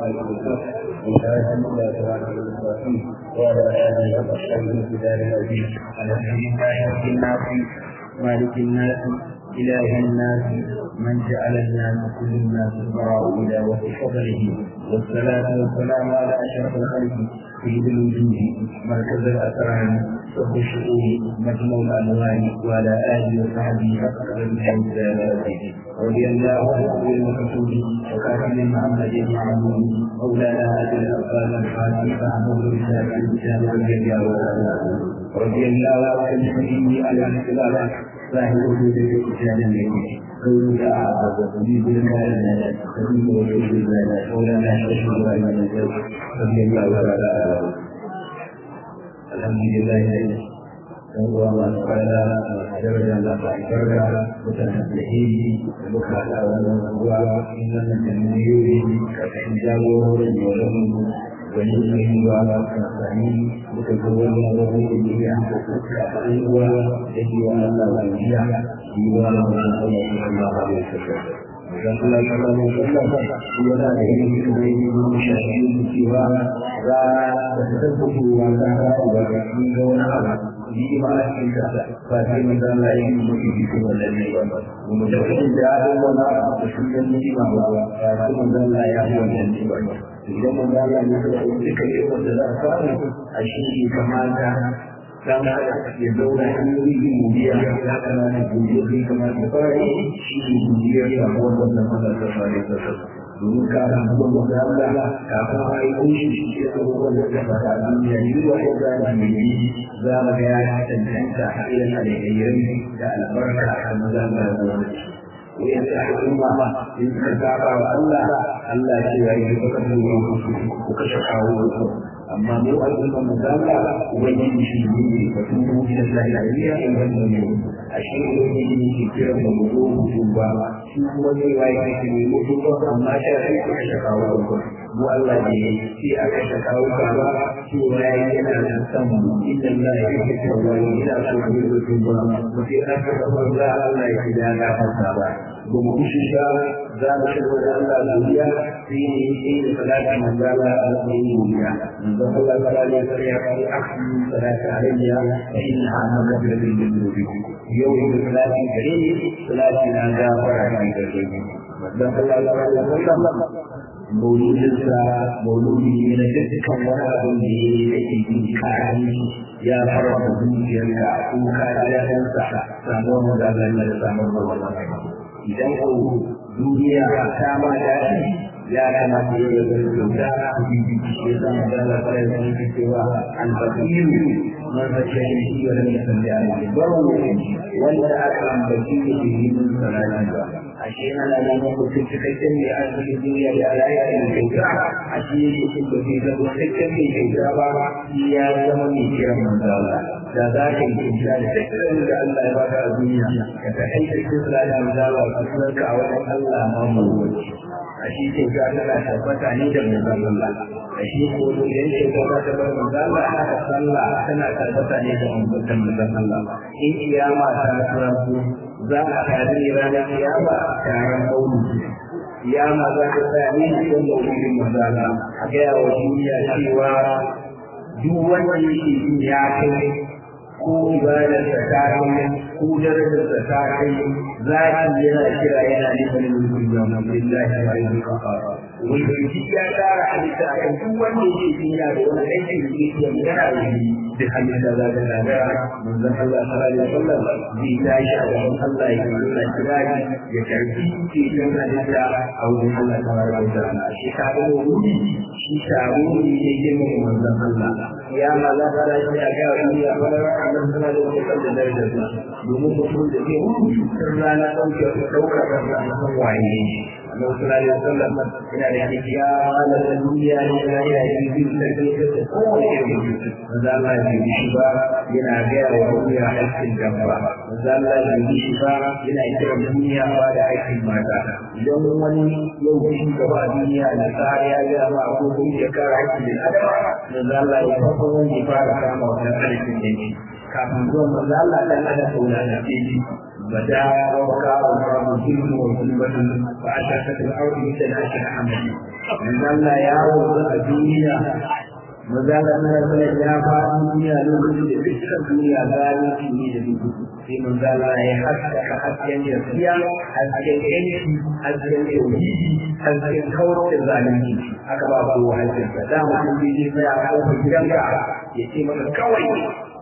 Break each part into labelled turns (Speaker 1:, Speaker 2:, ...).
Speaker 1: والسلام وشاهد الله تعالى المستقيم وعلى اله وصحبه في دار الدين الحمد لله رب الناس مالك الناس إله الناس من جعل الناس كل الناس براء إلى وفي فضله والصلاة والسلام على أشرف الخلق سيد الوجود مركز الأسرار صب الشؤون مجموع الأنوار وعلى آله وصحبه حق الحمد رضي الله عن المكتوب وكاتب محمد بن عمرو مولانا أبي الأبطال الفاتح فأمر رسالة الإسلام والجزاء رضي الله عن المسلمين على الاختلاف صاحب وجود الإسلام الذي قول أعظم وتجيب لنا لنا تجيب وجود لنا مولانا شيخ إبراهيم رضي الله تعالى الحمد لله هو الله تعالى درجة الله تعالى متنبهين بكرة هو إنما التنبيه كحجابه ولهم ونزله على الصحيح متكون له به عن حقوق وجه وعلى وجهه ديوان رسول الله صلى الله عليه وسلم وقال صلى الله عليه وسلم ولا يجوز بين المشاهدين سوى لا تتثبت ولا ولا ولا ni ma a cikin ka ba sai mun da Allah ya yi mutu bi kuma da ne ba mu da shi da ya wala da shi da ni ma ba ba sai mun da Allah ya yi wannan ne ba idan mun da Allah ya yi duka yi wanda za a samu a shi ne kamata dan ya zauna hanyoyi godiya ya kamata godiya zai kamata fara yi shi ne godiya ya samu wannan Allah ta fara da sa domin ka ga abubuwan da Allah kafin a yi kunshi shi ke abubuwan da ta fara a duniya yi wa ya zama mai yi za mu ga ya tantanta a irin alheri da albarka a maza da wani wayan da al'umma in suka saba wa Allah Allah ya yi baka da ku kashe kawo amma mu al'umma mu zalla ubangiji shi ne ba tun mu da lafiya in wannan ne a shi ubangiji ne ke kira da mu zo mu ba shi kuma ne wai ke ne mu zo amma shi sai ku kashe kawo mu Allah ne shi a kashe kawo ka ba shi wai yana da san mu inna Allah ya yi wa ila so ku zo ba mu sai aka ga Allah ya yi da gafarta ba ba mu kushe ba za mu shigo da Allah lafiya sai ne sai da salati manzala alaihi wa manzon Allah sallallahu alaihi wa sallam ya kai akhi salati alayya fa inna amaka bil dhunubi yau da salati gare ni salati na ga fara ni gare ni manzon Allah sallallahu alaihi wa sallam mauludinsa mauludi ne na dukkan wani abin da ya yake jin kayan ya fara da zuciyarka ko ka jahansa samuwar da Allah ya samu da wannan idan ko duniya ta ma daɗi ya kamata ya yi kyauta a bibi shi ya zama da Allah ta yi sun cewa an fasiru man fashe shi wa lam yusalli alayhi babu wanda aka ambaci da yi mun salati ba ashe ana da mutum cikakken ne a cikin duniya da alaƙa da kyauta ashe yake cin da bai zama cikakken mai kyauta ba ya zama mai kiran manzala da za ka yi kyauta da cikakken da Allah ya baka a duniya ka ta aika cikin salati manzala ka sunanka a wajen Allah ma mawuci ashe kyauta tana tabbata ne da manzon Allah ashe ko idan kyauta za ta bar manzon Allah haka sallah tana tabbata ne da manzon Allah in kiyama ta tsara za a tare ne ranar kiyama taron maulidi kiyama za ta tsaya ne cikin maulidin manzala a gaya wa duniya cewa duk wanda yake jin ya kai ko ibadarsa ta kai ko darajarsa ta kai zaki yana kira yana neman mulkin da Alhamdulillah wa ilaha wanda shi ya tsara halitta a kan duk wanda yake jin ya da wani aiki da yake yana da shi da halitta za ta gagara manzon Allah sallallahu alaihi wasallam zai tashi a gaban Allah ya nuna kirari ya karbi ke don halitta a wurin Allah tabaraka wa ta'ala shi ka ga wuri shi taro ne ya girma manzon Allah ya ma za ta rashi a ga wani ya fara Allah sallallahu alaihi wasallam da darajarsa domin mutum da ke hutu rana ɗauke ɗaukar rana san waye Allah sallallahu alaihi wasallam yana da kiya ala duniya ne yana da yin da ke kowane irin manzo Allah ya yi shi ba yana gaya wa duniya aikin dabba manzo Allah ya yi shi ba yana kira duniya ba da aikin mata idan wani yau shi gaba duniya na tsari ya ga ma ko kun ya kara aikin da adama manzo Allah ya farko wanda ya fara kama wannan aikin da kafin zuwa manzo Allah dan ada sauna da fili bada rawka wa rabu kullu wa kullu fa ashaka al-ardi mithla ashaka hamdi manzo Allah ya wuce a duniya maza da na zai ya faɗi duniya lokacin da dukkan duniya gano shi ne da duk sai manzo Allah ya haskaka hasken gaskiya hasken yanki hasken tauhidi hasken kauro da zalunci aka ba ba wa hasken sa da mutum bai je sai a kawo gidanka ya ce maka kawai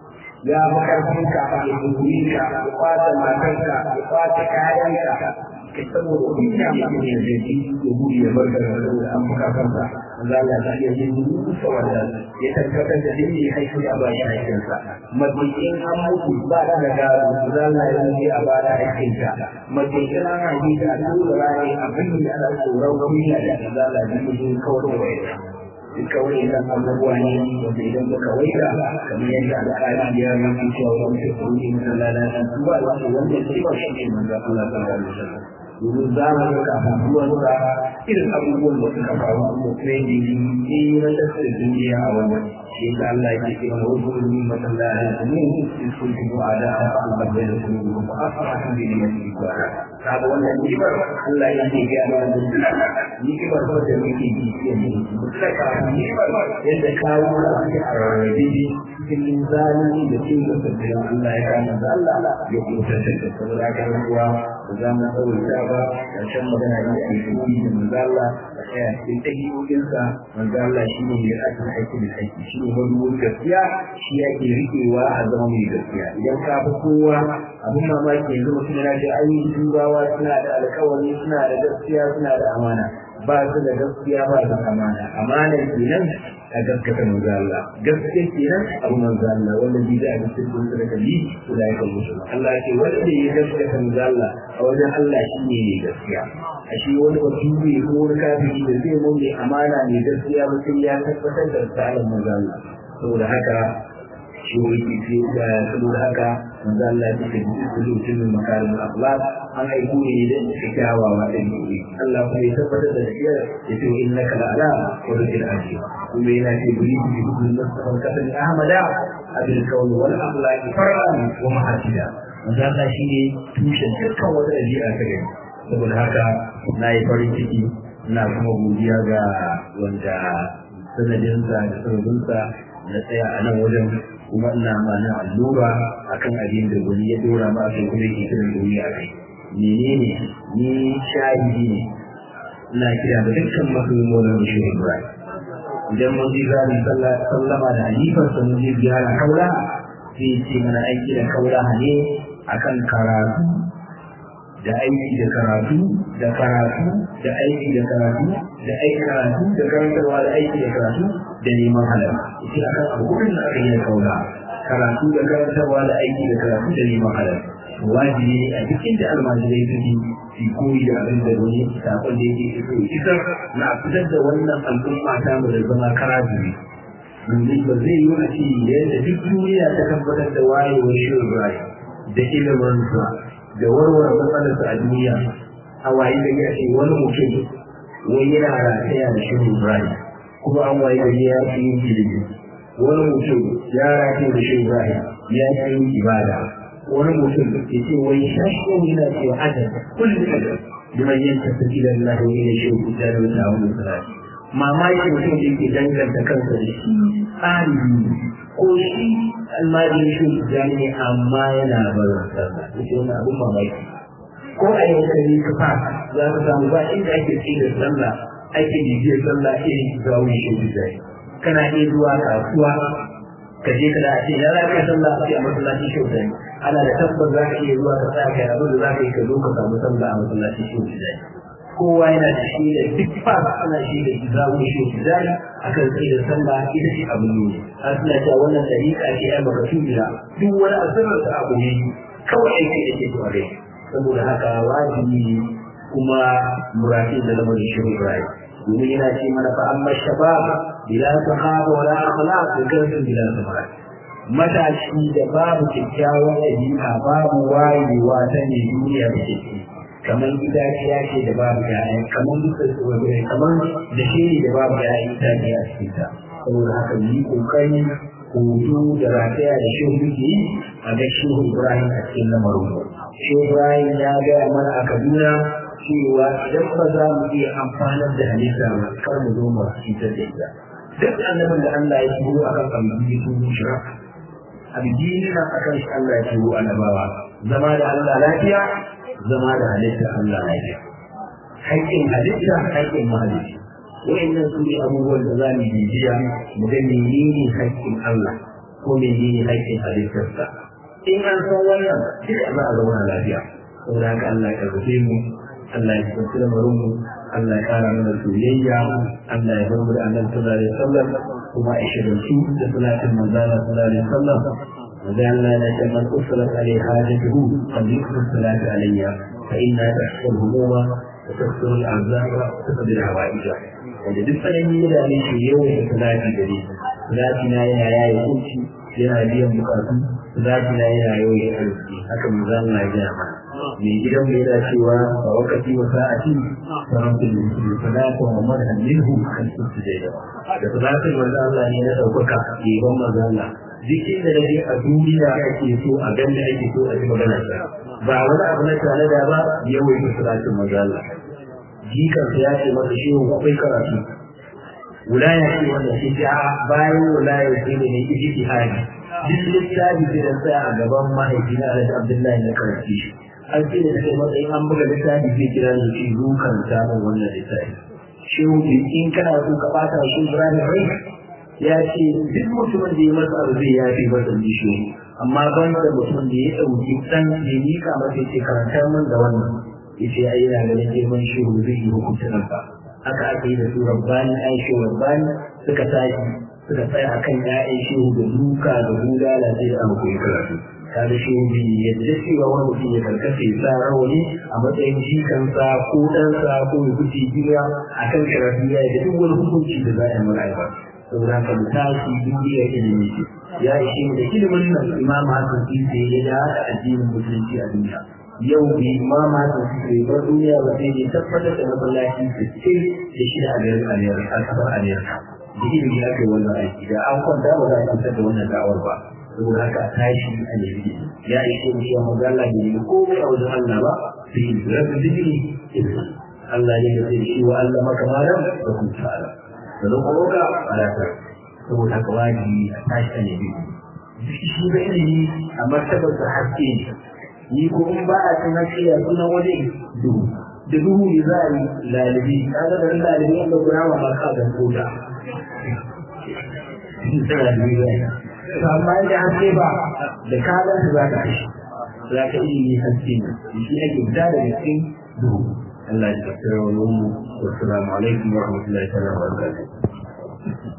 Speaker 1: ya fi karfin ka ya duburi ka ya kwata matarka ya kwata kayanka kai saboda kunya mutum ya zai ya gudu ya bar da an fuka kansa za ya ta iya yin rusa wanda ya tabbatar da dini ya haifu a bayan aikinsa mabiyin an mutu ba da da gado za ya yi a bayan aikinsa mabiyin an haifi da tura rani abin da ana tsoron kunya da za ya yi mutum kawai da waya duka wani idan abubuwa ne wanda idan muka waika kamar yadda alƙali ya yi cewa wani shekaru ne masallata ba wanda wanda ce ba shi ne manzo Allah sallallahu alaihi wasallam domin za mu ga kafin zuwansa irin abubuwan da suka faru a mutum ne ne na tasiri duniya a wannan shi da Allah ya ce wa wasu ne masallaci ne in sun fi mu ada a fa'al babbai da su ne ba a fa'atun da ne masu ibara kaga wannan ni'imar Allah ya ce ga mana da ni'imar ko da muke yi ke ne mutlaka ni'imar yadda kawo da ake a rarrabe cikin zalimi da cin da sabbin Allah ya kama da Allah ya kusa da saboda ga ruwa da za mu tsawaita ba ƙarshen magana ne a yi da manzala a tsaya cikin ɗabi'o'insa manzala shi ne mai aikin aiki da aiki shi ne maduwar gaskiya shi yake riƙewa a zama mai gaskiya idan ka fi kowa abin mamaki yanzu mutum yana ce ai turawa suna da alkawari suna da gaskiya suna da amana ba su da gaskiya ba su amana amana kenan a gaskata manzo Allah gaskiya kenan abu manzo Allah wanda bi da abin sirrin da kabi to da yake musu Allah ya ce wanda ya gaskata manzo Allah a wajen Allah shine ne gaskiya a shi wani baturi ko wani kafiri da zai mun mai amana ne gaskiya ba sai ya tabbatar da tsarin manzo Allah saboda haka shi wani ke da saboda haka manzo Allah ya ce kullu min makarim al-akhlaq an aiko ne da kyawawa da ne Allah kuma ya tabbatar da gaskiya ya ce innaka la'ala wa rizqil ajib kuma yana ce buri bi kullu nafsin kasan ahmada abil kawn wal akhlaq far'an wa mahasida manzo Allah shine tushen dukkan wata dabi'a ta gari saboda haka na yi farin ciki ina kuma godiya ga wanda sanadinsa da sanadinsa na tsaya a nan wajen kuma ina mana allura akan abin da wani ya dora ma akan kuma yake kiran duniya a kai menene ni shahidi ne ina kira da dukkan musulmomin shi Ibrahim idan mun ji za mu sallama da halifar sa mun je ziyara kaula sai ce mana aiki da kaula ne akan karatu da aiki da karatu da karatu da aiki da karatu da aiki karatu da karantarwa da aiki da karatu da neman halal ita akan abubuwan da aka yi da kaula karatu da karantarwa da aiki da karatu da neman halal wajibi ne a cikin da almajirai suke su koyi da abin da wani sakon da yake so isar na fitar da wannan al'umma ta mu da zama karabi domin ba zai yi wani yadda duk duniya ta tabbatar da wayewar shirin rayu da ilimansa da warware matsalarsa a duniya a waye da ya ce wani mutum wani yana rataya da shirin rayu kuma an waye da ya fi yin ilimi wani mutum ya rataya da shirin rayu ya fi yin ibada wani mutum ya ce wai shashi yana cewa adam kullum adam liman yanta sabila Allah wa ila shehu da da wata wani salati mamaki mutum da yake danganta kansa da shi tsari ko shi almajin shi da ne amma yana barin sallah yace wani abun mamaki ko a yau kai ka fa za ka samu ba inda ake tsira sallah ake bibiyar sallah irin zawo shi da kana iya zuwa kasuwa ka je ka da ce ya za ka sallah a masallacin shi da ana da tabbas za ka iya zuwa ka tsaya kai abin da za ka yi ka zo ka samu sallah a masallacin shi da kowa yana da shi da duk fa ana shi da izamu shi da akan tsaye da sallah ita ce abu ne har suna cewa wannan dariƙa ce ai baka tubira duk wani asirar ta abu ne kawai aiki da ke tare saboda haka wajibi kuma muratin da lamarin shi Ibrahim domin yana ce mana fa amma shabab bila sahaba wala akhlaq da kansu bila samara matashi da babu kyakkyawan ɗabi'a babu wayewa ta ne duniya da ke kamar itaciya ce da babu ya'ya kamar duka kamar da shi da babu ya'ya itaciya a cikin ta saboda haka yi kokari hoto da rataya da shehu yake yi a ga shehu ibrahim a cikin lamarin shehu ibrahim ya gaya mana a kaduna cewa idan ba za mu iya amfanar da halitta ba kar mu zo mu cutar da ita duk annabin da Allah ya turo a kan abu sun shira addini na akan shi Allah ya turo annabawa zama da Allah lafiya zama da halitta Allah lafiya haƙƙin halitta haƙƙin mahalicci wa'annan su ne abubuwan da za mu bibiya mu ga menene haƙƙin Allah ko menene haƙƙin halittarsa in an san wannan duk za a zauna lafiya saboda haka Allah ya karfafe mu Allah ya tsanci lamarin mu Allah ya kara mana soyayya Allah ya bar mu da annabi sallallahu alaihi wasallam kuma a shirinci da salatin manzala sallallahu alaihi wasallam وقال لا لمن أصلت عليه حاجته قد يكثر الصلاة علي فإنها تحصل الهموم وتكثر الأعذار وتقضي الحوائج wanda duk tsanani ya dame shi yawan da salati gare salati na yana yaye kunci yana biyan bukatu salati na yana yawan arziki haka mu za mu na gaya mana mai gidan mu yana cewa a wakati wa sa'ati sarrafa da mutum salata wa madhan minhu kan su da da salatin wanda Allah ne na daukaka yaban manzo Allah duk inda da a duniya ake so a ganda ake so a ji magana ba wani abu na tare da ba yawan salatin manzo Allah jikansa ya ce masa shehu akwai karatu wilaya ce wanda shi ta bayan wilaya ce ne ne iji hadi duk littafi ce da tsaya a gaban mahaifina Alhaji Abdullahi na karanci shi an ce da kai matsayin an buga littafi zai kira ni shi zo karanta min wannan littafi shehu in kana so ka bata shi Ibrahim rai ya ce duk mutumin da ya masa abu zai yafi masa ni shehu amma ban da mutumin da ya ɗauki ɗan ya mika masa ya ce karanta min da wannan yace ai yana ganin girman shehu zai yi hukuncin ba haka aka yi da su rabbani ai shehu rabbani suka tashi suka tsaya akan ƴaƴan shehu da duka da bulala sai da aka koyi karatu kaga shehu bi yadda cewa wani mutum ya karkace ya sa rawani a matsayin jikansa ko ɗansa ko ya fice gida akan karatu ya yi da duk wani hukunci da za a yi mara aiwa saboda haka mu tashi duniya ilimi ce ya ishe mu da ilimin nan imam hasan isa ya da addinin musulunci a duniya yau bi ma ma da suke bar duniya ba sai ne tabbatar da masallaci da ce da shi da aliyar aliyar a kasar aliyar da ilimi aka yi wannan aiki da an kwanta ba za a fitar da wannan da'awar ba saboda haka a tashi a nemi ya yi shi cewa magana da ne komai a wajen Allah ba sai yi rabu digiri Allah ne da zai shi wa Allah maka malam da kuma ta'ala da zan kuma ka alaka saboda haka wajibi a tashi a nemi shi da ilimi a martabar da haske ne ni ko in ba a cin hakiya suna wani duhu da duhu ne za a yi lalibi ka ga da lalibi wanda kuna ma ba ka dan koda to amma da haske ba da ka ga za ka kashi za ka yi ne haske ne shi ake fita da cikin duhu Allah ya tsara wa mu assalamu alaikum wa rahmatullahi wa barakatuh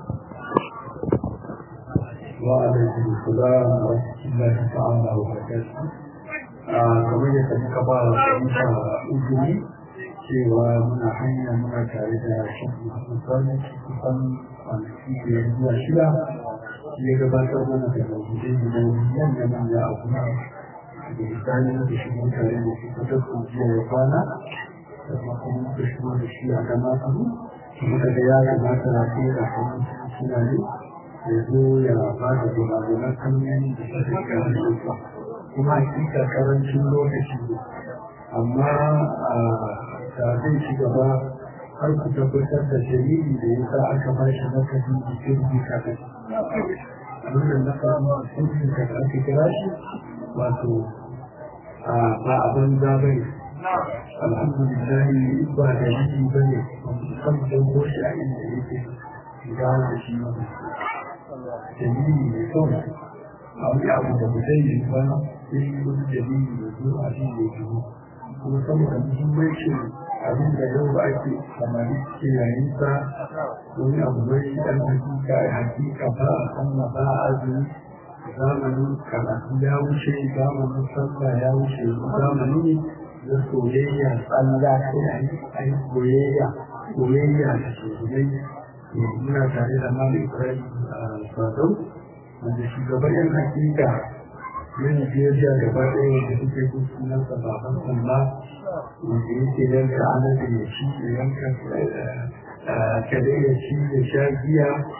Speaker 2: وعليكم السلام ورحمة الله تعالى وبركاته kamar yadda muka ba wa fahimta uzuri cewa muna hanya muna tare da shafi musamman kusan kwanaki biyar zuwa shida ya gabatar mana da mawujudai da manya manya a kuma da misali da shi mun tare da shi kusa ko jiya ya kwana da kuma muka shigo da shi a gama abu muka ga ya kamata na fiye da hannun suna ne ya zo ya ba da gudanar hanyoyi da shi da kare kuma hakika karancin lokaci ne amma da zai ci gaba har ku tabbatar da dalili da ya sa aka ba shi nakasin jikin jika da wannan nakasin jikin jika da aka kira shi wato ba abin za ba ne alhamdulillah ba da yi ba ne kan dauko shi a inda yake gawo da shi dalili mai kyau a wani abu da mu zai yi ba sai wani dalili da zo a shi ne shigo kuma saboda muhimmancin abin da yau ake samari ke yayin sa wani abu mai dan hakika ya hakika ba a sanna ba a azumi zamanin karatu ya wuce zamanin sallah ya wuce zamani ne na soyayya tsalla sai a yi soyayya soyayya da soyayya muna tare da malam ibrahim sadau wanda shugaban yan hakika yin biyayya gaba ɗaya da suke kun sunan sa baban Allah wanda yake yanka ana da ya ci da yanka kare ya ci da sha giya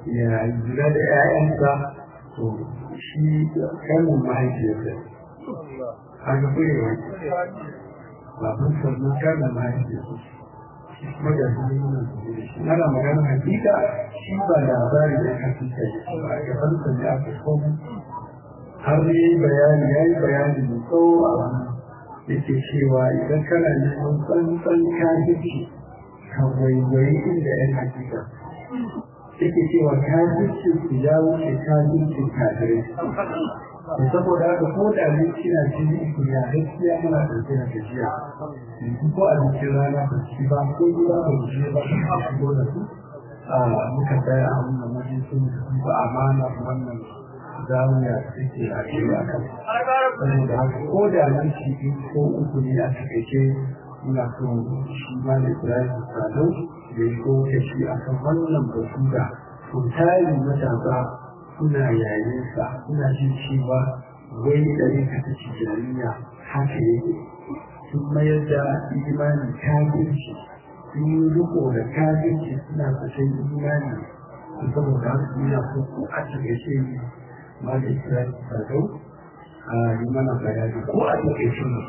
Speaker 2: ya jira da 'ya'yansa to shi kanin mahaifiyarsa har ga kurewa babban sannan kanin mahaifiyarsa shi kuma da hannun ana magana hakika shi ba labari da hakika ya ba a gaban sa ne aka komo har ya yi bayani ya yi bayani da tsawo a wannan yake cewa idan kana neman tsantsan kafirci ka waiwayi inda yan hakika yake cewa kafirci su ya wuce kafircin kafirai da saboda haka ko da abinci na jini ku ya gaskiya muna ɗauke da gajiya yanzu ko abincin rana ba ci ba ko gida ba su je ba su shigo da su a muka tsaya a wannan wajen sun ba amana wannan zamuya suke a cewa kan saboda haka ko da minti biyu ko uku ne a takaice muna so shi ma da Ibrahim Sado da ya kowace shi a kan wannan batu da tari matasa suna yayin sa suna jin cewa wai ɗari ka ta ci jariya haka yake sun mayar da imanin kafirci sun yi riko da kafirci suna fashin imani saboda haka suna so ko a takaice ne ma da Ibrahim Sado a yi mana bayani ko a takaice ne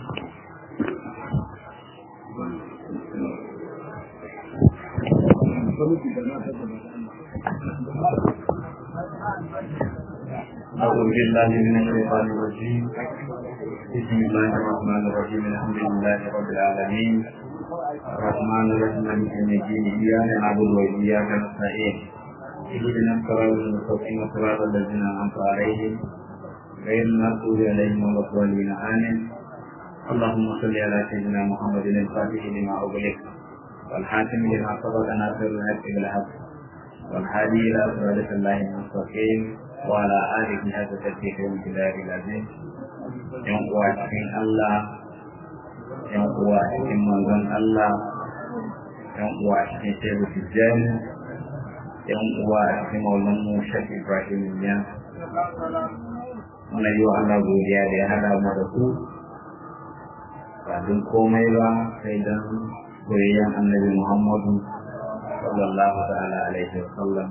Speaker 1: أعوذ بالله من الشيطان الرجيم بسم الله الرحمن الرحيم الحمد لله رب العالمين الرحمن الرحيم مالك يوم الدين إياك نعبد وإياك نستعين اهدنا الصراط المستقيم صراط الذين أنعمت عليهم غير المغضوب عليهم ولا الضالين آمين اللهم صل على سيدنا محمد الفاتح لما أغلق والحاكم لما سبق ناصر الحق بالحق والهادي إلى صراط الله المستقيم وعلى آله هذا تدبير الجلال العظيم ينقوى cikin Allah ينقوى cikin manzon Allah ينقوى cikin shehu tijjani ينقوى cikin maulan mu shek Ibrahim ya muna yi wa Allah godiya da ya hada mu da ku ba don komai ba sai don soyayyen annabi Muhammadu sallallahu ta'ala alaihi wa sallam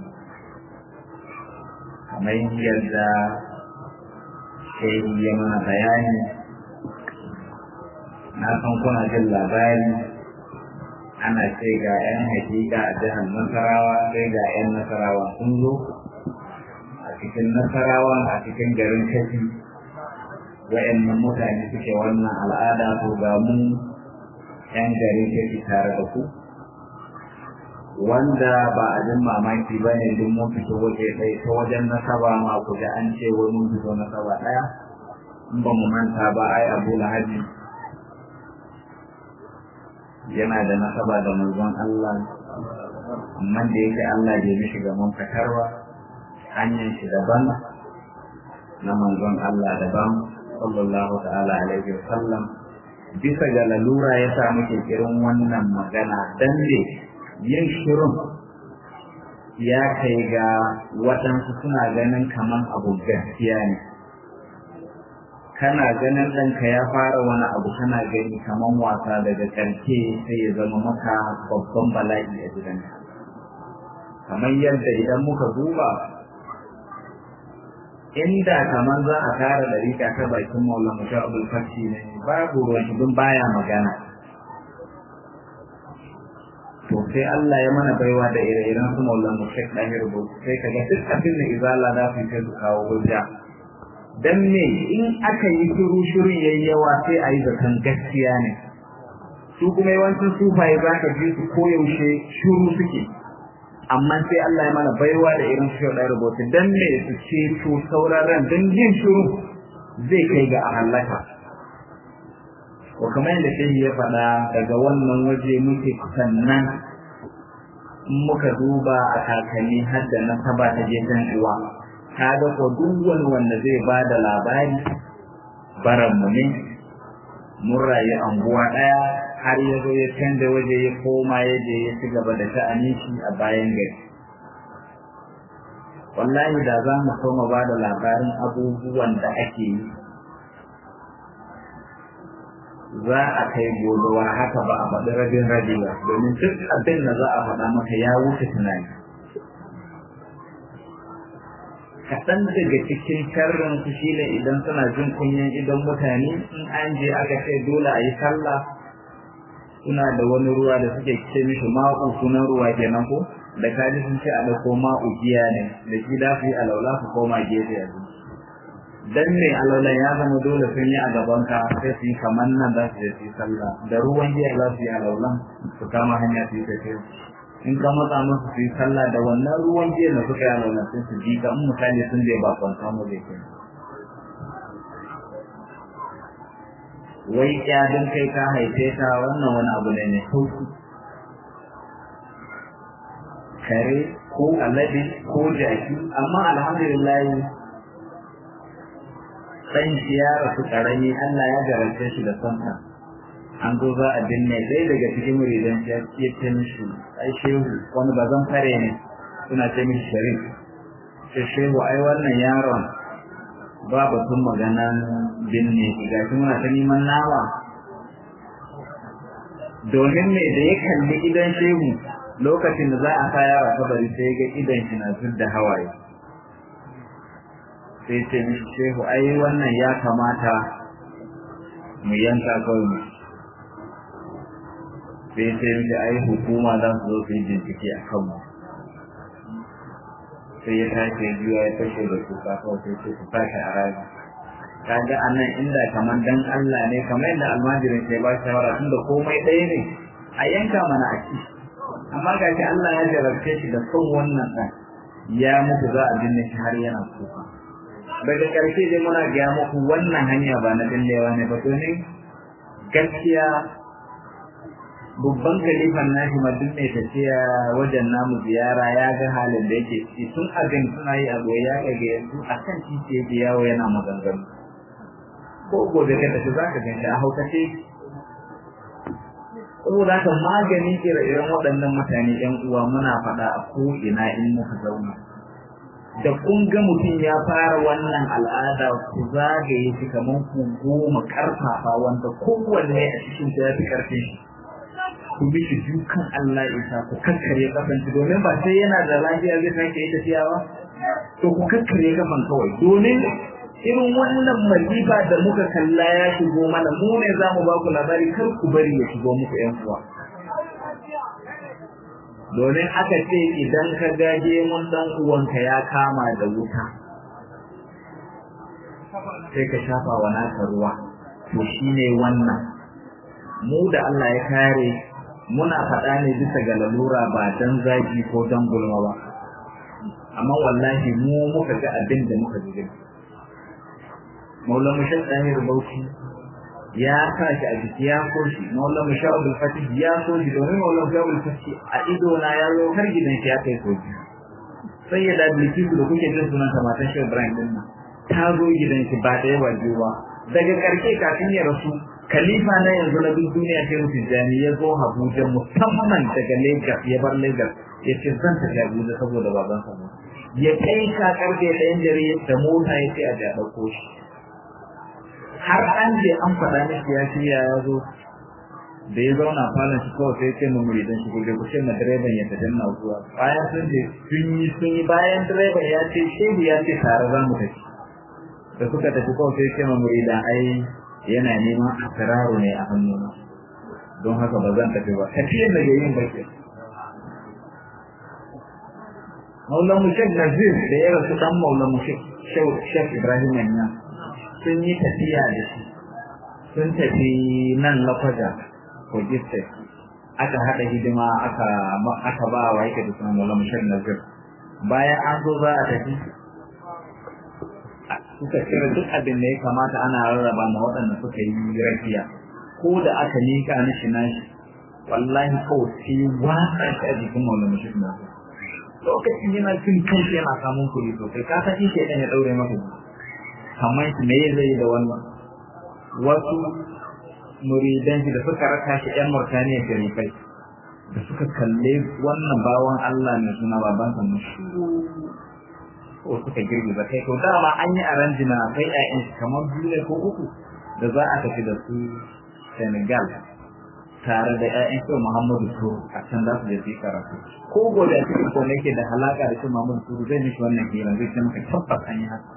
Speaker 1: kamar yadda shehi ya mana bayani na san kuna jin labari ana ce ga 'yan hakika a jihar nasarawa sai ga 'yan nasarawa sun zo a cikin nasarawa a cikin garin kashi wa'annan mutane suke wannan al'ada to ga mu 'yan garin kashi tare da ku wanda ba a jin mamaki ba ne duk mun fito waje ɗaya ta wajen nasaba ma ku da an ce wai mun fito nasaba ɗaya in ba mu manta ba ai abu lahabi yana da nasaba da manzon Allah amma da yake Allah bai mishi ga mun fitarwa hanyar shi daban na manzon Allah daban sallallahu ta'ala alaihi wa sallam bisa ga lalura ya sa muke kirin wannan magana dan ne yin shirin ya kai ga waɗansu suna ganin kaman abu gaskiya ne kana ganin ɗanka ya fara wani abu kana gani kaman wasa daga ƙarshe sai ya zama maka babban bala'i a gidanka kamar yadda idan muka duba inda kamar za a kara ɗarika ta bakin maulana sha abul fashi ne babu ruwan shi baya magana to sai Allah ya mana baiwa da ire-iren su Maulana Sheikh Dahir Bauchi sai kaga duk abin da izala za su kai su kawo hujja dan me in aka yi shiru shirin yayi yawa sai a yi zaton gaskiya ne su kuma yawancin sufaye za ka ji su koyaushe shiru suke amma sai Allah ya mana baiwa da irin Sheikh Dahir Bauchi dan me su ce to sauraron dan jin shiru zai kai ga a halaka ko kamar yadda shehi ya faɗa daga wannan waje muke sannan in muka duba a kakanni har da nasaba ta gefen uwa kaga ko duk wani wanda zai ba da labari baranmu ne mun rayu anguwa ɗaya har ya zo ya canza waje ya koma ya je ya ci gaba da sha'anin shi a bayan gari wallahi da za mu so mu ba da labarin abubuwan da ake yi za a kai gobewa haka ba a faɗi rabin rabi ba domin duk abin da za a faɗa maka ya wuce tunani kaɗan daga cikin sharrin su shine idan suna jin kunyan idan mutane in an je aka ce dole a yi sallah suna da wani ruwa da suke ce mishi ma'u sunan ruwa kenan ko da kaji sun ce a ɗauko ma'u giya ne da shi da su yi alaula su koma gefe a dan ne alaulan ya zama dole sun yi a gaban ka sai su yi kamar nan za su je su yi sallah da ruwan giya za su yi alaulan su kama hanya su yi tafiya in ka matsa musu su yi sallah da wannan ruwan giya da suka yi alaulan sai su ji ka in mutane sun je ba kwanta mu da ke wai kyadin kai ka haife ta wannan wani abu ne mai sauki kare ko alade ko jaki amma alhamdulillah dan shi ya rasu karami Allah ya garance shi da santa an zo za a binne ɗaya daga cikin muridan ya ce ta mishi ai shehu wani bazan fare ne suna ce mishi sharif ce shehu ai wannan yaron ba batun maganan binne shi ga shi muna ta neman nama domin me da ya kalli idan shehu lokacin da za a sa yara kabari sai ga idan shi na zub da hawaye sai ce mishi shehu ai wannan ya kamata mu yanka kawai mu sai ce mishi ai hukuma za su zo su yi bincike a kanmu sai ya tashi juya ya fashe da kuka kawai sai ce ku tashi a rami kaga a nan inda kamar dan Allah ne kamar yadda almajirin sai ba shawara tunda komai ɗaya ne a yanka mana a ci amma ga shi Allah ya jarabce shi da son wannan ɗan ya mutu za a binne shi har yana kuka daga ƙarshe dai muna gaya muku wannan hanya ba na dillewa ne ba domin gaskiya babban kalifan nashi ma duk mai tafiya wajen namu ziyara ya ga halin da yake ciki tun abin suna yi a goyi ya ga yanzu a kan titi yake yawo yana maganganu ko gobe ka tafi za ka gan shi a haukace saboda haka maganin ire-iren waɗannan mutane ‘yan uwa muna faɗa a ko'ina in muka zauna da kun ga mutum ya fara wannan al'ada ku zagaye shi kamar ku goma karfafa wanda kowanne a cikin ya fi karfin shi ku bi shi dukan Allah isa ku kakkare kafan shi domin ba sai yana da lafiya zai sake yi tafiya ba to ku kakkare kafan kawai domin irin wannan masifa da muka kalla ya shigo mana mu ne za mu ba ku labari kar ku bari ya shigo muku yan uwa domin aka ce idan ka gaje mun dan uwanka ya kama da wuta sai ka shafa wa naka ruwa to shine wannan mu da Allah ya kare muna faɗa ne bisa ga lalura ba dan zagi ko dan gulma ba amma wallahi mu muka ga abin da muka ji Maulana Shah Tahir Bauchi ya sa shi a jiki ya so shi Maulana Shah Abdul Fatih ya so shi domin Maulana Shah Abdul Fatih a ido na ya zo har gidan shi ya kai soji sai ya da Bilkisu da kuke jin sunan ta matan Shehu Ibrahim din nan ta zo gidan shi ba da yawa ba daga karshe kafin ya rasu Khalifa na yanzu na duk duniya sai mutum jani ya zo Abuja musamman daga Lagos ya bar Lagos ya ce zan tafi Abuja saboda babansa ya kai ka karfe ɗayan dare da mota ya ce a ja ɗauko shi har an je an faɗa miki ya shirya ya zo da ya zauna falon shi kawai sai ce mun muridan shi gobe ku ce ma direban ya tafi na zuwa bayan sun je sun yi sun yi bayan direban ya ce shehu ya ce tare za mu tafi da suka tafi kawai sai ce ma muridan ai yana neman asiraru ne a hannuna don haka ba zan tafi ba tafiyar da yayin bace Maulan Mushek Nazir da ya rasu dan Maulan Mushek Shek Ibrahim Yanyan sun yi tafiya da shi sun tafi nan lakwaja ko giste aka haɗa hidima aka aka ba wa yake da sunan Maulana Mushar Nazir bayan an zo za a tafi suka cire duk abin da ya kamata ana rarraba ma waɗanda suka yi rafiya ko da aka nika mishi nashi wallahi kawai sai watsa shi a jikin Maulana Mushar Nazir lokacin yana cin kanshi yana samun kuɗi sosai ka san shi ke ya ɗaure maka kamar shi me zai da wannan wasu muridan shi da suka raka shi ƴan Murtaniya sharifai da suka kalle wannan bawan Allah mai suna baban sa mushi ko suka girgiza kai to dama an yi aranjina kai ƴaƴan shi kamar biyu ne ko uku da za a tafi da su Senegal tare da ƴaƴan shi Muhammadu su a can za su je su yi karatu ko gobe a cikin ko yake da halaka da shi Muhammadu su zai mishi wannan hira zai ce maka tabbas an yi haka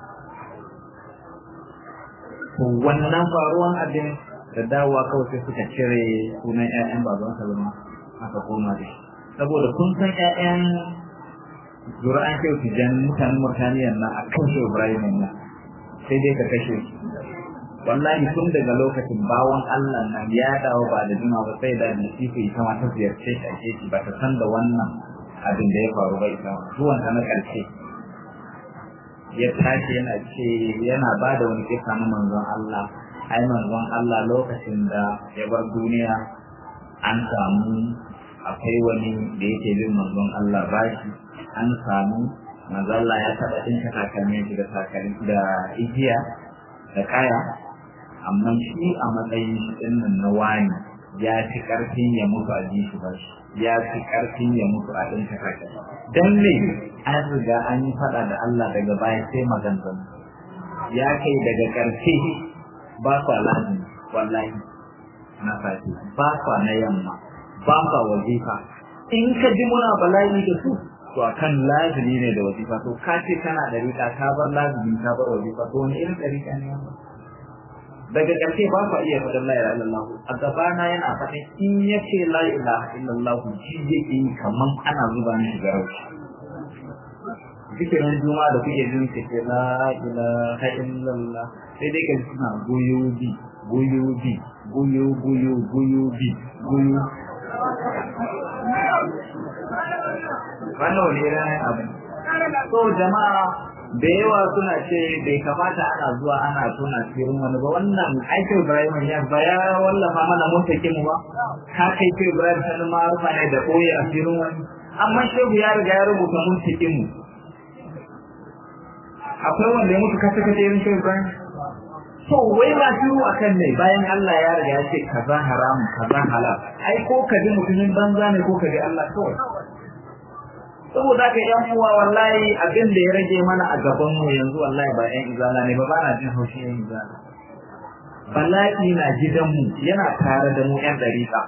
Speaker 1: to wannan faruwan abin da dawowa kawai sai suka cire sunan ƴaƴan baban Salma aka koma da shi saboda kun san ƴaƴan zura'an kyau tijan mutanen Murtaniyan na a kan shi Ibrahim nan sai dai ka kashe shi wallahi tun daga lokacin bawon Allah nan ya dawo ba da juma ba sai da nasifu ita ma ta ziyarce shi a shi ba ta san da wannan abin da ya faru ba ita zuwan ta na ƙarshe ya tashi yana ce yana ba da wani kisa na manzon Allah ai manzon Allah lokacin da ya bar duniya an samu akwai wani da yake bin manzon Allah bashi an samu manzon Allah ya taɓa ɗinka takalmin shi da takalmi da igiya da kaya amma shi a matsayin shi ɗinnan na wani ya fi ƙarfin ya mutu a ji shi bashi ya fi ƙarfin ya mutu a ɗinka takalmi dan ne an riga an yi faɗa da Allah daga baya sai maganganu ya kai daga ƙarshe ba kwa lazimi wallahi na safe ba kwa na yamma ba kwa wazifa in ka ji muna bala'i da su to akan lazimi ne da wazifa to ka ce kana da rika ka bar lazimi ka bar wazifa to wani irin ɗarika ne wannan daga ƙarshe ba kwa iya faɗin la ilaha illallah a gabana yana faɗin in ya ce la ilaha illallah ji yake yi kaman ana zuba mishi garauci zikirin juma da kuke jin ke ce la ilaha illallah sai dai kan suna goyobi goyobi goyo goyo goyobi goyo wannan wani irin abu so jama'a da yawa suna ce bai kamata ana zuwa ana tona sirrin wani ba wannan aikin Ibrahim ya ba ya wallafa mana mutake mu ba ka kai ce Ibrahim sanin ma rufa ne da koyi a sirrin wani amma shehu ya riga ya rubuta mutake mu akwai wanda ya mutu kasa kasa irin shehu Ibrahim to wai ba shiru akan ne bayan Allah ya riga ya ce kaza haram kaza halal ai ko ka ji mutumin banza ne ko ka ji Allah kawai saboda haka yan uwa wallahi abin da ya rage mana a gaban mu yanzu wallahi ba yan izala ne ba ba na jin haushi yan izala bala'i na gidan mu yana tare da mu yan dariƙa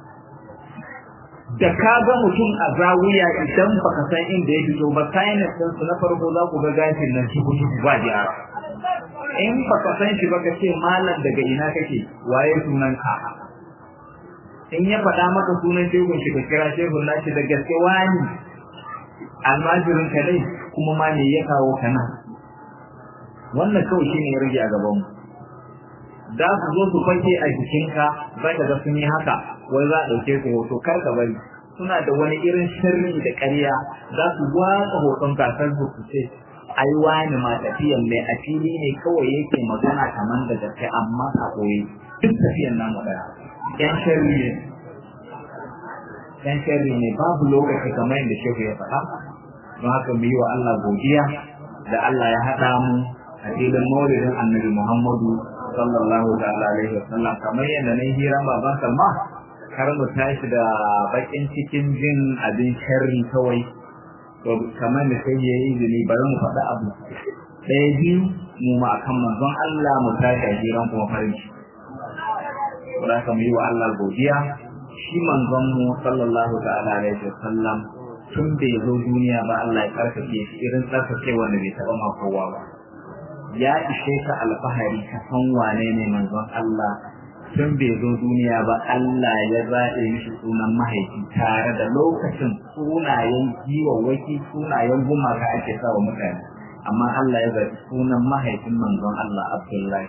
Speaker 1: da ka ga mutum a zawiya idan baka san inda ya fito ba kayan din su na farko za ku ga gashin nan shi kushi ba gyara in baka san shi ba ka ce malam daga ina kake waye sunan ka in ya faɗa maka sunan shehun shi ka kira shehun nashi da gaske wani almajirin ka dai kuma ma ne ya kawo ka nan wannan kawai shine ya rage a gaban mu za su zo su fake a jikinka za ka ga sun yi haka wai za a ɗauke su hoto kar ka bari suna da wani irin sirri da ƙarya za su watsa hoton kasar su su ce ai wani ma tafiyan mai a fili ne kawai yake magana kamar da gaske amma a koyi duk tafiyan namu ɗaya yan sharri ne yan sharri ne babu lokaci kamar yadda shehu ya faɗa don haka mu yi wa Allah godiya da Allah ya haɗa mu a filin maulidin annabi Muhammadu sallallahu ta'ala alaihi wasallam kamar yadda na hira baban Salma kar mu tashi da bakin cikin jin abin sharri kawai to kamar da sai yayi izini bari mu faɗa abu ɗaya biyu mu ma akan manzon Allah mu tashi a hiran kuma farin ciki Saboda haka mu yi wa Allah godiya shi manzon mu sallallahu ta'ala alaihi wasallam tun bai zo duniya ba Allah ya karkace shi irin tsarkake wanda bai taɓa ma kowa ba ya ishe ka alfahari ka san wane ne manzon Allah tun bai zo duniya ba Allah ya zaɓe mishi sunan mahaifi tare da lokacin sunayen giwawwaki sunayen gumaka ake sa wa mutane amma Allah ya zaɓi sunan mahaifin manzon Allah Abdullahi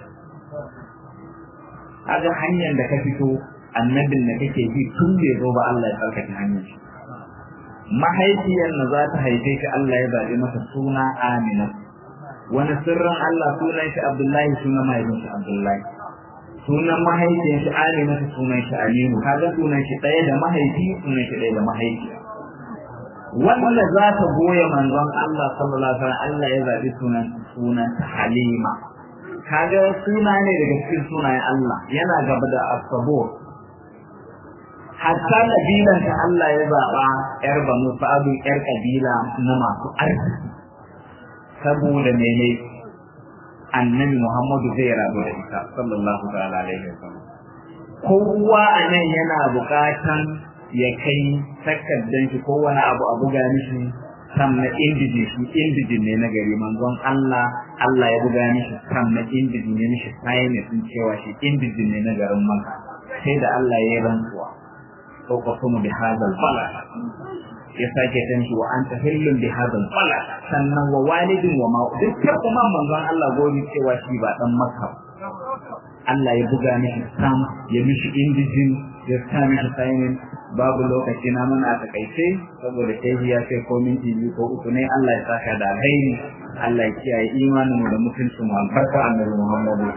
Speaker 1: kaga hanyar da ka fito annabin da kake bi tun bai zo ba Allah ya tsarkake hanyar shi mahaifiyar na za ta haife ka Allah ya zaɓi masa suna Amina wani sirrin Allah sunan shi Abdullahi sunan mahaifin shi Abdullahi sunan mahaifiyar shi Amina sunan shi Aminu kaga sunan shi ɗaya da mahaifi sunan shi ɗaya da mahaifiya wanda za ta goya manzon Allah sallallahu alaihi wasallam Allah ya zaɓi sunan sunan Halima kaga suna ne daga cikin sunayen Allah yana gaba da As-Sabur hatta kabilan da Allah ya zaɓa ‘yar banu sa'adu ‘yar kabila na masu arziki saboda mene annabi Muhammadu zai rabu da ita sallallahu ta'ala alaihi wasallam kowa a nan yana buƙatan ya kai takardar shi ko wani abu a buga mishi sam na indiji shi indijin ne na gari manzon Allah Allah ya buga mishi sam na indiji ne mishi sai ne sun cewa shi indijin ne na garin Makka sai da Allah ya yi rantsuwa ko ka kuma bi hadal balad ya sake tan shi wa anta hillun bi hadal balad sannan wa walidin wa ma dukkan kuma manzon Allah gori cewa shi ba dan Makka Allah ya buga mishi sam ya mishi indijin ya sa mishi sainin babu lokaci na mana a takaice saboda shehi ya ce ko minti biyu ko uku ne Allah ya saka da alheri Allah ya kiyaye imanin mu da mutuncin mu albarka annabi Muhammadu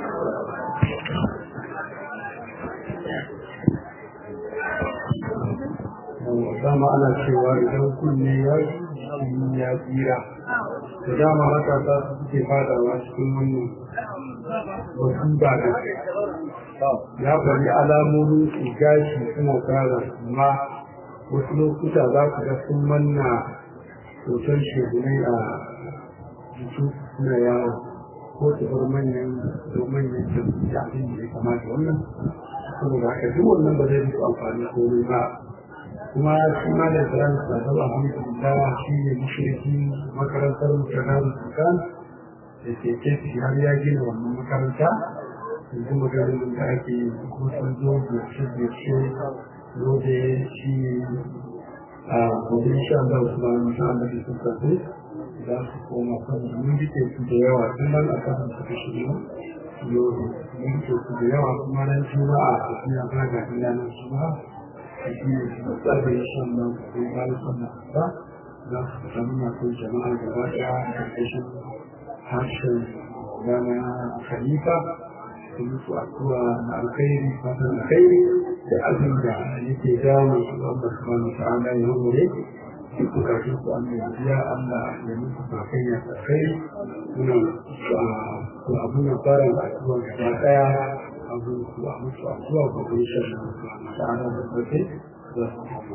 Speaker 2: dama ana cewa idan kunne ya yi ya tsira da dama matasa su suke fadawa cikin wannan wasu ba da ya bari alamomin su gashi suna tsara amma wasu lokuta za ku ga sun manna hoton shegunai a jikin suna yawo ko su bar manyan ko manyan da abin da ya kamata wannan saboda haka duk wannan ba zai musu amfani komai ba kuma shi ma da tsaron sadar alhamdulillah shi ne mashirki makarantar mutanen sukan da ke kefi har ya gina wannan makaranta yanzu maganin da ake kuma sun zo ziyarce-ziyarce zo da shi a gobe sha Allah su ba mu sha Allah sun tafi za su koma kan mun rike su da yawa tun nan a kan su kashi ne yau mun rike su da yawa kuma ran juma'a a tafiya ba ga ila nan juma'a shi ne su tsabe sha Allah su kai ba su na ba za su samu masu jama'a gaba ɗaya a ƙarƙashin harshen rana khalifa su musu addu'a na alkhairi fatan alkhairi da abin da yake damu su Allah subhanahu ta'ala ya hore su bukatun su an mai biya Allah ya musu sakayya alkhairi muna su abu na fara addu'a gaba daya abu su a musu addu'a ko kuma shan ta'ala da sauke za su kama.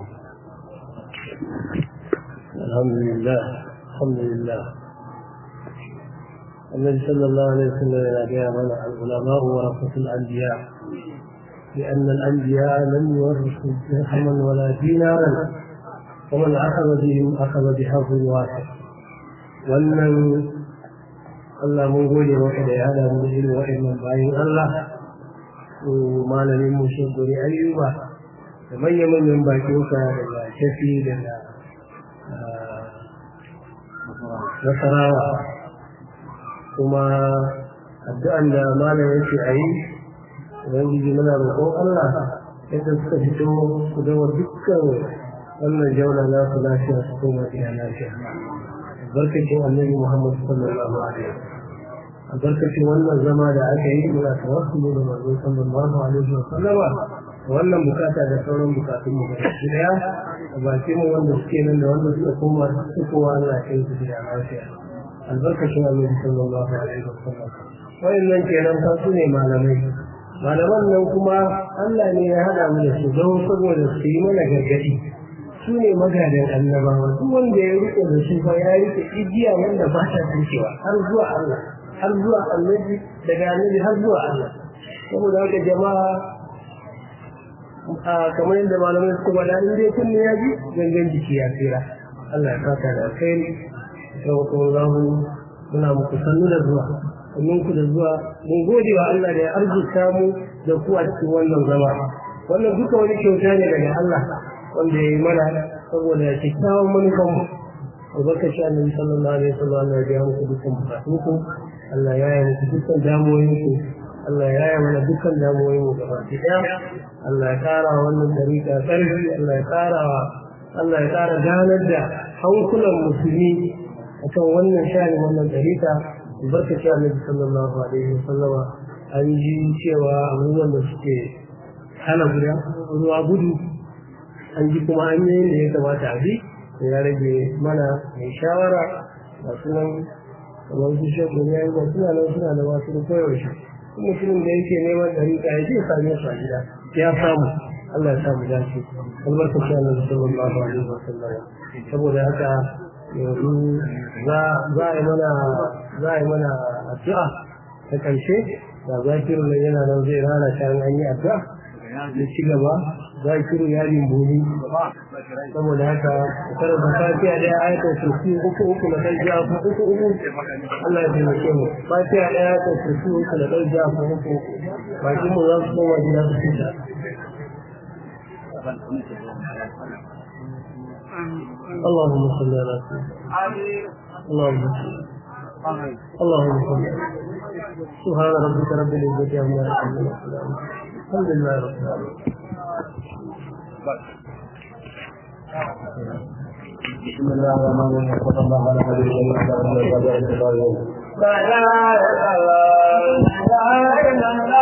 Speaker 3: الحمد لله الحمد لله النبي صلى الله عليه وسلم يا منع العلماء ورثة الأنبياء لأن الأنبياء لم يورثوا درهما ولا دينارا ومن أخذ بهم أخذ بحظ واسع wannan Allah mun gode maka da ya hada mu irin wa'annan bayan Allah ko malamin mu shi gori ayyuba da manyan manyan bakin ka daga shafi daga nasarawa kuma addu'an da malam yake a yi ubangiji muna roƙon Allah yadda suka fito su gama dukkan wannan jauna na su lafiya su koma iya lafiya albarkacin annabi Muhammad sallallahu alaihi wasallam albarkacin wannan zama da aka yi muna tawassuli da manzo sallallahu alaihi wasallam wannan bukata da sauran bukatun mu gaba daya a bakin mu wanda suke nan da wanda suka koma su kowa Allah ya kai su gida lafiya albarkacin annabi sallallahu alaihi wasallam wayannan kenan fa su ne malamai malaman nan kuma Allah ne ya hada mu da su don saboda su yi mana gargadi su ne magadan annabawa duk wanda ya rike da su fa ya rike igiya wanda ba ta tsinkewa har zuwa Allah har zuwa annabi daga annabi har zuwa Allah saboda haka jama'a kamar yadda malamai suka faɗa in dai kunne ya ji gangan jiki ya tsira Allah ya saka da alkhairi sallallahu muna muku sannu da zuwa sannan ku da zuwa mun gode wa Allah da ya arzuta mu da ku a cikin wannan zama wannan duka wani kyauta ne daga Allah wanda ya yi mana saboda kyakkyawan manufan mu albarkaci annabi sallallahu alaihi wasallam Allah ya biya muku dukkan bukatun ku Allah ya yi muku dukkan damuwoyin ku Allah ya yi mana dukkan damuwoyin mu gaba ɗaya Allah ya ƙara wannan dariƙa ƙarfi Allah ya ƙara Allah ya ƙara ganar da hankulan musulmi akan wannan shani wannan dariƙa albarkaci annabi sallallahu alaihi wasallama an ji cewa abubuwan da suke hana guda ruwa gudu an ji kuma an yi da ya kamata a bi da ya rage mana mai shawara ga sunan kamar su shekku ya yi ba suna nan suna da wasu koyaushe kuma mutumin da yake neman dariƙa ya ce same su a gida ya samu Allah ya samu dace albarkaci annabi sallallahu alaihi wasallama saboda haka yanzu za a yi mana za a yi mana addu'a ta ƙarshe da zakirin nan yana nan zai rana ta an yi addu'a da ci gaba za ki ru yarin boni saboda haka karanta fatiha da ayatul kursi uku uku na kai ja ku uku uku Allah ya taimake mu fatiha da ayatul kursi uku na kai ja ku uku uku baki mu za su koma gida su fita اللهم صل على سيدنا اللهم صل اللهم صل سبحان ربك رب العزة عما يصفون الحمد لله رب العالمين
Speaker 1: بسم الله الرحمن الرحيم صلى الله على نبينا محمد وعلى اله وصحبه
Speaker 3: لا اله الا الله لا اله الا الله